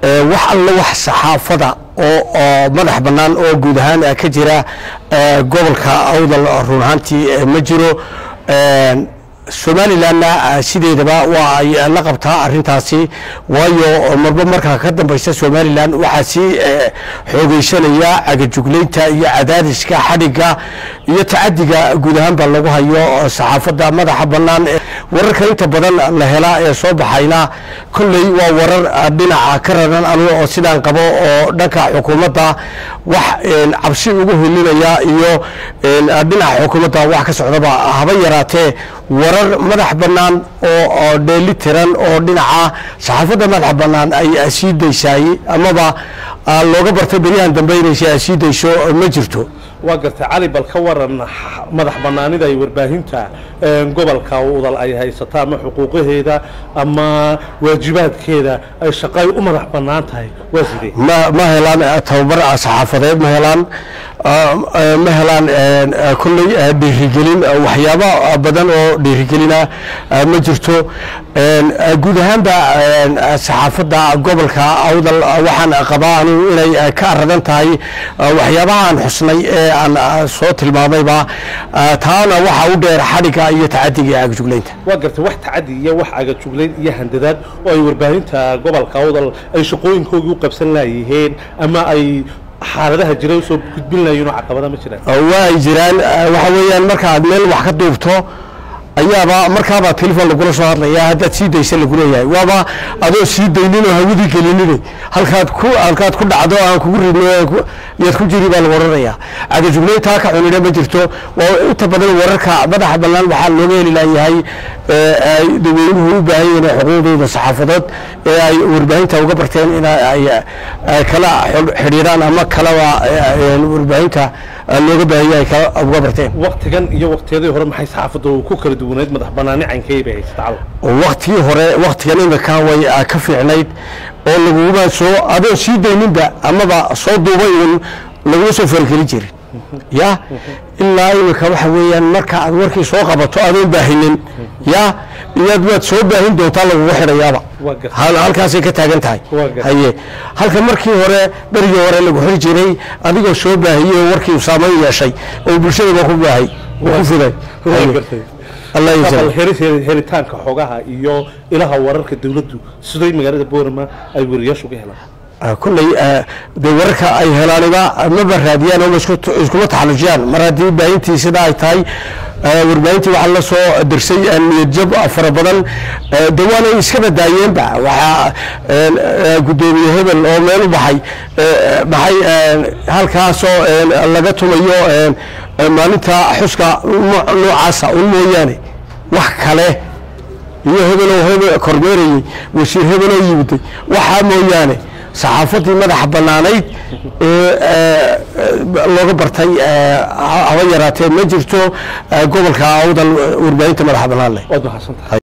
wax alla wax saxaafada oo oo madax bannaan oo guud ahaan ka jira gobolka awdal run ahaantii ma jiro somalilanna sideedaba waa ay la qabtaa arintaasi waayo marba markaa ka dambaysa somalilan waxaa sii xoogeysanaya cagajuglaynta iyo cadaadiska xadhiga iyo tacadiga guud ahaanba lagu hayo saxaafadda madaxa bannaan wararka inta badan la helaa ee soo baxayna kolley waa warar dhinaca ka raran anu oo sidaan qabo oo dhanka xukuumadda wax cabsi ugu hilinaya iyo dhinaca xukuumadda wax ka socdaba haba yaraatee warar madax bannaan oo dheeli tiran oo dhinaca saxaafadda madax bannaan ay sii daysaay amaba looga bartay beryahan dambe inaysa sii dayso ma jirto waa gartay cali bal ka waran madax bannaanida ay warbaahinta gobolka udal ay haysato ama xuquuqaheeda ama waajibaadkeeda ay shaqay u madax bannaan tahay waa sidee ma ma helaan tababar saxaafadeed ma helaan ma helaan kolley dhiirigelin waxyaabo badan oo dhiirigelina ma jirto guud ahaanba saxaafadda gobolka awdal waxaan qabaa anigu inay ka aradan tahay waxyaabaha aan xusnay ee aan soo tilmaamayba taana waxa u dheer xadhiga iyo tacadiga iyo agajuglaynta waa gartay wax tacadi iyo wax agajuglayn iyo handadaad oo ay warbaahinta gobolka awdal ay shaqooyinkoogii u qabsan laayiheen ama ay xaaladaha jira usoo gudbin lahayiin oo caqabada ma jiraan waa ay jiraan waxa weeyaan markaad meel wax ka duubto ayaaba markaabaa telefon lagula soo hadlaya haddaad sii daysa lagu leeyahay waaba adoo sii daynin oo hawidii gelinine halkaad ku halkaad ku dhacdo aan kugu ridno yaad ku jiri baa lagu odhanayaa cagajuglayntaa ka cunina ma jirto waa inta badan wararka madaxa bannaan waxaa looga heli layahay ay dadweynuhu u baahan yihiin xuquuqdooda saxaafadood ee ay warbaahinta uga barteen in ay kala xidhiiraan ama kalaba warbaahinta looga baahan yahay kala uga barteen waktigan iyo waktiyadii hore maxay saxaafaddu ku kala duwaneyd madax bannaani caynkeey bay haysata cal waktigii hore waktigan imika way ka fiicnayd oo laguma soo adoo sii dayninba amaba soo duubay uun laguma soo fargelin jirin ya ilaa imika waxa weeyaan marka aad warkii soo qabato adoon baahinin ya iyaad waad soo baahin doontaa lagugu xidhayaaba halkaasay ka taagan tahay haye halka markii hore berigii hore lagu xiri jiray adigoo soo baahiyey warkii saamayn yeeshay oo bulshadaba ku baahay ku fiday helitaanka xogaha iyo ilaha wararka dawladdu siday magaalada boorama ay weriyaashu uga helaan kulley dee wararka ay helaaniba maba raadiyaan oo iskuma taxallujiyaan mar haddii baahintii sida ay tahay warbaahintii waxaa la soo dirsay niyadjab fara badan de waanay iska badaayeenba waxaa guddoomiye hebel oo meel u baxay maxay halkaasoo laga tumayo maalinta xuska noocaasa un mooyaane wax kale iyo hebeloo hebel kormeerayey wasiir hebeloo yimiday waxaa mooyaane saxaafaddii madaxa bannaanayd ee looga bartay haba yaraatee ma jirto gobolka awdal warbaahinta madaxa bannaan leh waad mahadsantahay